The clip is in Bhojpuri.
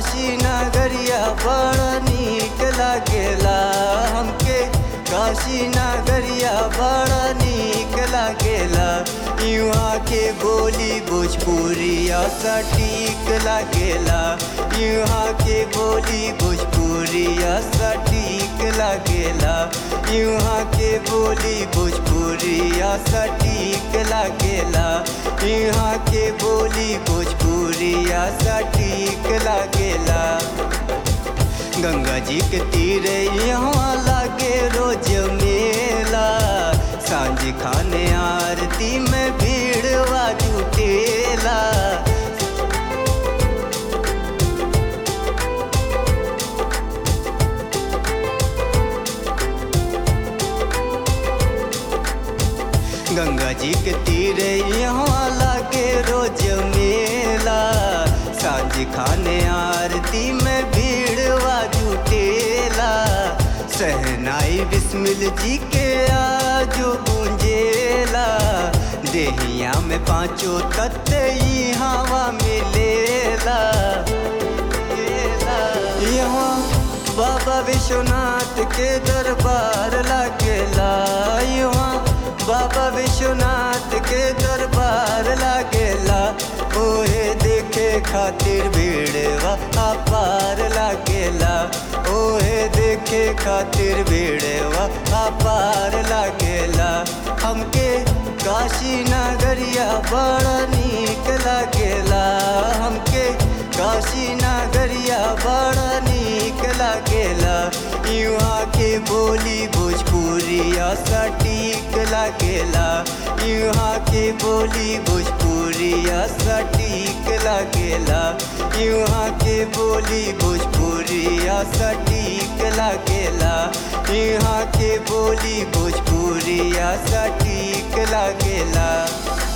काशी नगरिया बड़ा नीक लागेला हमके काशी नगरिया बड़ा नीक लागेला युवा के बोली भोजपुरिया सटीक लागेला युवा के बोली भोजपुरिया सटीक लागेला युवा के बोली भोजपुरिया सटीक लागेला यहाँ के बोली भोजपुरिया सटीक लागेला गंगा जी के तीरे यहाँ लागे रोज मेला सांझ खाने आरती में भीड़वा जुटेला गंगा जी के तीरे यहाँ लागे रोज मेला सांझ खाने आरती में भीड़वा जुटेला सहनाई बिस्मिल जी के आजो गूंजेला देहिया में पांचों तत्व ई हवा मिलेला यहाँ बाबा विश्वनाथ के दरबार लागेला यहाँ बाबा विश्वनाथ के दरबार लागेला ओहे देखे खातिर भीड़वा अपार लागेला ओहे देखे खातिर भीड़वा अपार लागेला हमके काशी नगरिया बड़ा नीक लागेला हमके काशी नगरिया बड़ा नीक लागेला युवा के बोली भोजपुरिया सटीक लागेला युवा के बोली भोजपुरिया सटीक लागेला युवा के बोली भोजपुरिया सटीक लागेला यहाँ के बोली भोजपुरिया सटीक लागेला